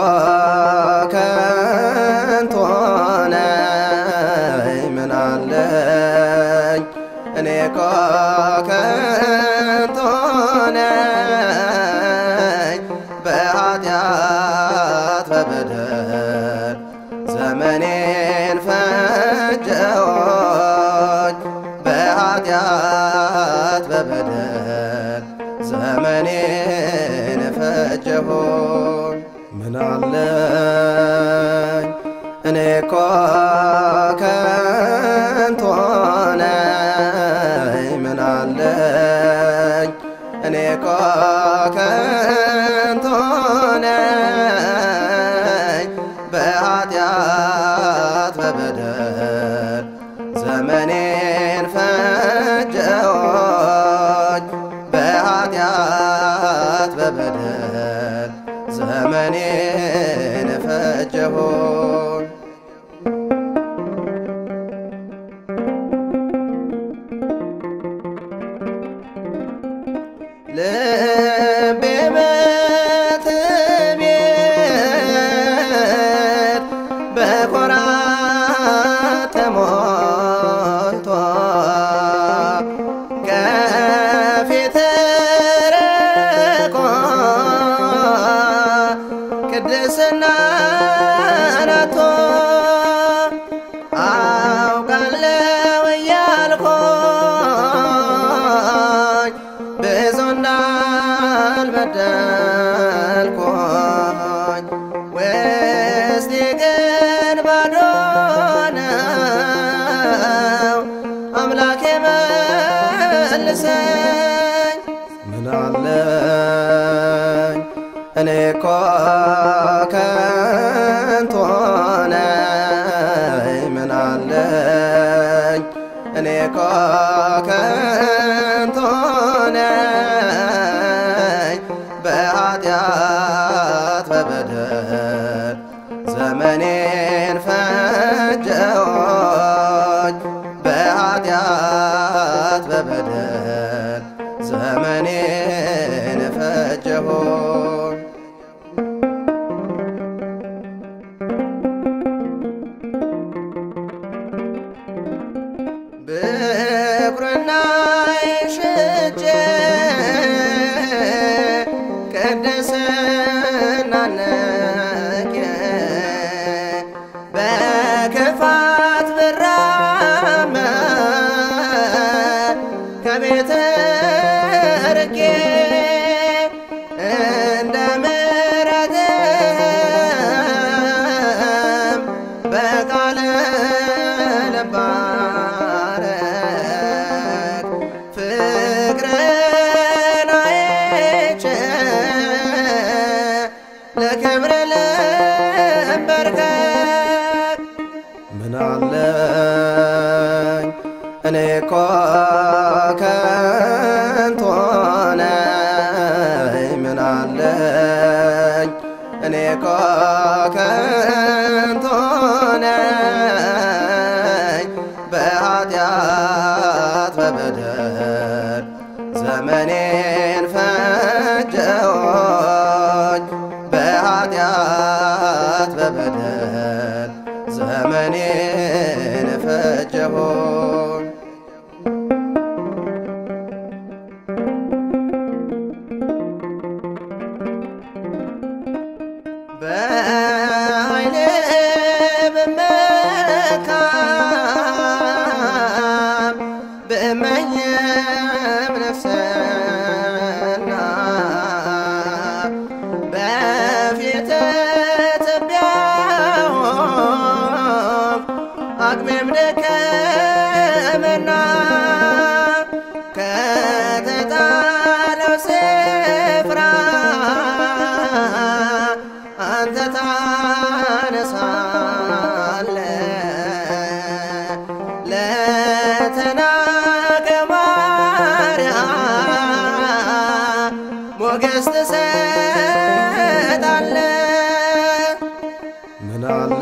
ከንቱ ነኝ ምን አለኝ እኔ እኮ ከንቱ ነኝ በኃጢአት በበደል ዘመኔን ፈጀሁኝ በኃጢአት በበደል ዘመኔን ፈጀሁኝ ምን አለኝ እኔ እኮ ከንቱ ነኝ ምን አለኝ እኔ እኮ ከንቱ ነኝ በኃጢአት በበደል ዘመኔን ፈጀሁኝ በኃጢአት በበደል ዘመኔን ፈጀሁኝ ልቤ በትዕቢት በኩራት ተሞልቶ ከፊት ርቆ ቅድስና ናቶ አውቃለሁ እያልኩኝ ብዙ እንዳልበደልኩኝ ውስጤ ግን ባዶ ነው። አምላኬ መልሰኝ ምን አለኝ እኔ እኮ ከንቱ ነኝ ምን አለኝ እኔ እኮ ከንቱ ነኝ በኃጢአት በበደል ዘመኔን ፈጀሁኝ በኃጢአት በበደል ዘመኔን ፈጀሁኝ ብኩርና ሽጬ ቅድስና ነቄ በክፋት ብራመድ ከቤት ርቄ እንደ ምሕረትህም በቃል ልባረክ ፍቅርን አይቼ ለክብር ልንበርከክ ምን አለኝ እኔ እኮ ከንቱ ነኝ ምን አለኝ እኔ እኮ ከንቱ ነኝ በኃጢአት በበደል ዘመኔን ፈጀሁኝ በኃጢአት በበደል ዘመኔን ፈጀሁኝ በኃይሌ ብመካም ብመኝም ነፍስና በፊት ትቢያሆን አቅሜም ደከመና ከተጣለው ስፍራ አንተ ታነሳለህ ለተናቀ ማርያም ሞገስ ትሰጣለህ ምን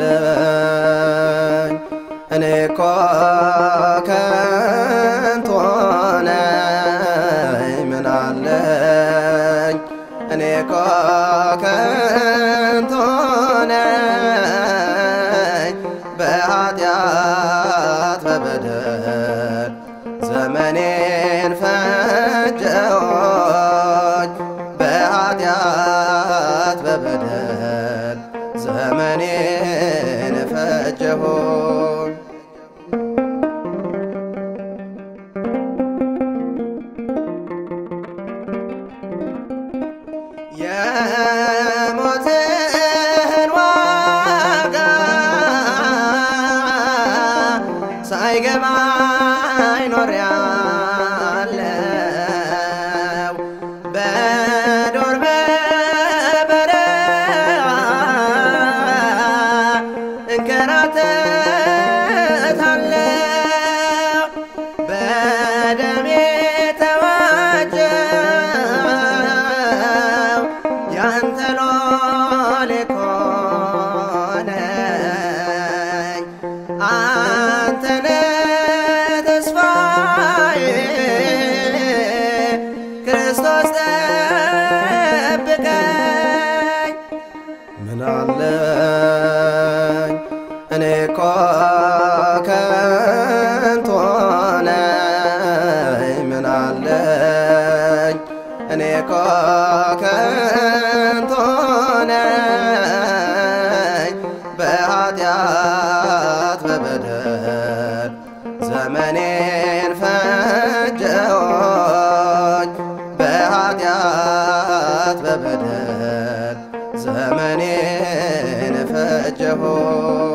አለኝ እኔ እኮ ከንቱ ነኝ ምን አለኝ እኔ እኮ ከንቱ በበደል ዘመኔን ፈጀሁኝ በኃጢአት በበደል ዘመኔን ፈጀሁኝ የሞትን ዋጋ ሳይገባኝ ኖሬያለሁ በዱር በበረሃ እንከራተታለሁ በደሜ ተዋጀው ያንተ ሎሌ እኮ ነኝ አንተነ ተስፋዬ ክርስቶስ ጠብቀኝ ምን አለኝ እኔ እኮ ከንቱ ነኝ ምን አለኝ እኔ እኮ ከንቱ ነኝ በኃጢአት በበደል ዘመኔን ፈጀሁኝ በኃጢአት በበደል ዘመኔን ፈጀሁኝ